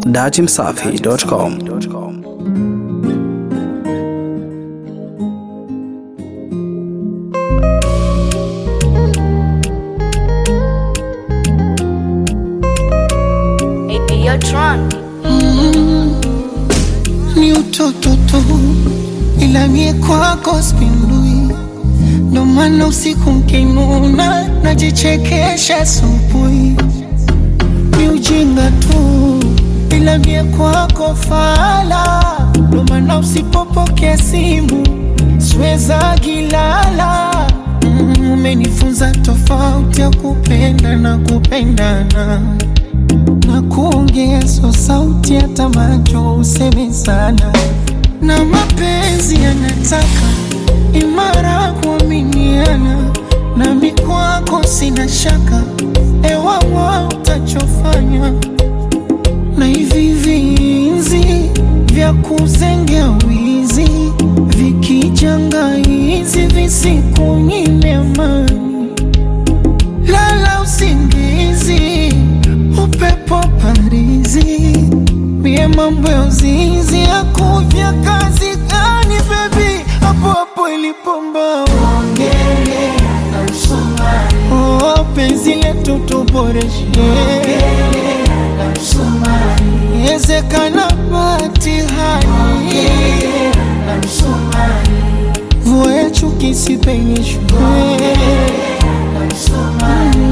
datimsafi.com. Hey, yo, Tron. ni utoto tu, ila mie kwako spindui, ndo maana usiku mkinuna najichekesha asubuhi. Ni ujinga tu, ila mie kwako fala, ndo maana usipopokea simu siweza gilala. Mm, Umenifunza tofauti ya kupenda na kupendana na kuongezwa sauti hata macho useme sana, na mapenzi yanataka imara kuaminiana, nami kwako sina shaka, ewawa utachofanya na hivi vinzi vya kuzengea wizi vikijanga hizi visikunyime amani lala usingizi, upepo parizi, mie mambo ya uzinzi ya kuvya kazi gani bebi, hapo hapo ilipomba ongele na msumari, oh, penzi letu tuboreshe na msumari, ezekana batihani na msumari, mvua ya chuki sipenyeshwe na msumari.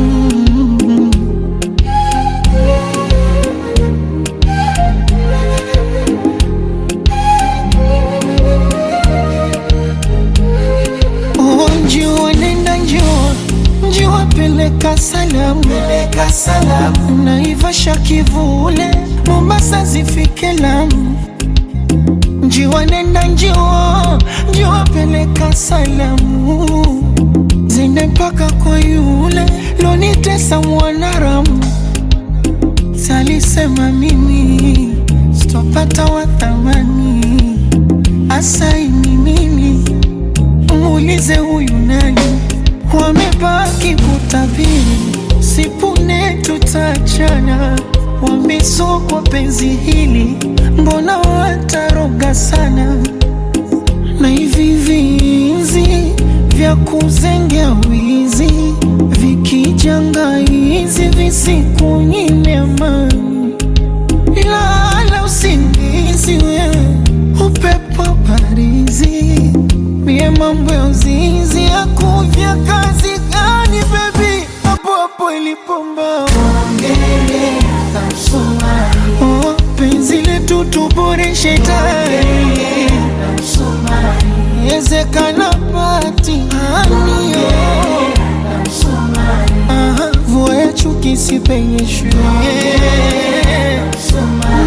Oh, njua nenda njua njua peleka salamu peleka salamu naivasha kivule mombasa zifike lamu njiwa nenda njua njua peleka salamu zende mpaka kwa yule lonitesa mwanaramu salisema mimi sitopata wathamani asaini mimi muulize huyu nani, wamebaki kutabiri, sipune tutachana, wamesokwa penzi hili, mbona wataroga sana, na hivi vinzi vya kuzengea wizi vikijanga hizi visikunyime amani lala usingizi wewe, upepo parizi, mie mambo ya uzinzi ya kuvya kazi gani bebi, hapo hapo ilipomba ongele na msumari, oh, penzi letu tuboreshe tayari na msumari, ezekana patihani na msumari, aha, mvua ya chuki sipenyeshwe na msumari